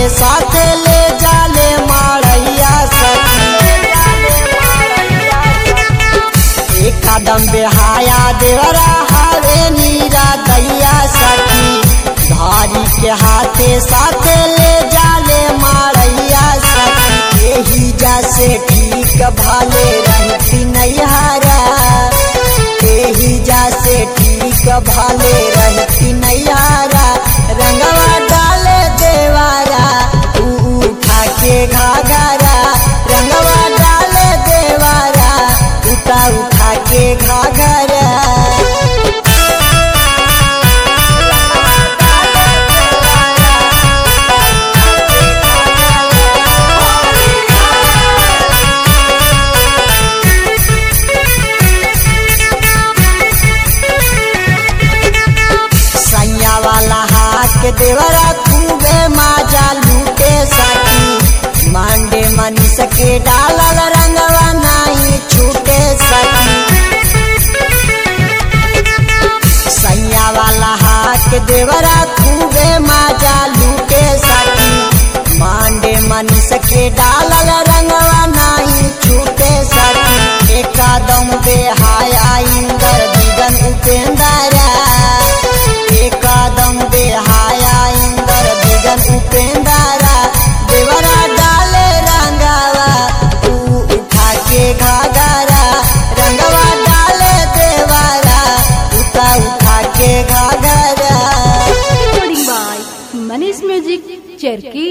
साथ ले जाले मारैया सखी एक कदम बेहाया देवरा हावे नीरा दैया सखी धारी के हाथे साथ ले जाले मारैया सखी यही जैसे ठीक भाले रहती नैहरा यही जैसे ठीक भाले रहती नैहरा रंगवा डाले देवारा ऊ उठा के घाघरा रंगवा डाले देवारा उठा उठा के घाघरा सैया वाला हाथ के देवरा खूबे माजा लूटे सकी मांडे मनी सके डालल रंगवा नहीं छूटे सकी सैया वाला हाथ के देवरा खूबे माजा लूटे सकी मांडे मनी सके डालल रंगवा नहीं छूटे सकी एकदम बेहाया इंदर दिगन उपेंद्रा एकदम बेहाया इंदर दिगन उपेंद्रा देवरा डाले रंगावा ऊ उठा के घाघरा रंगवा डाले देवरा उठा उठा के घाघरा recording by Manish Music, Cherki.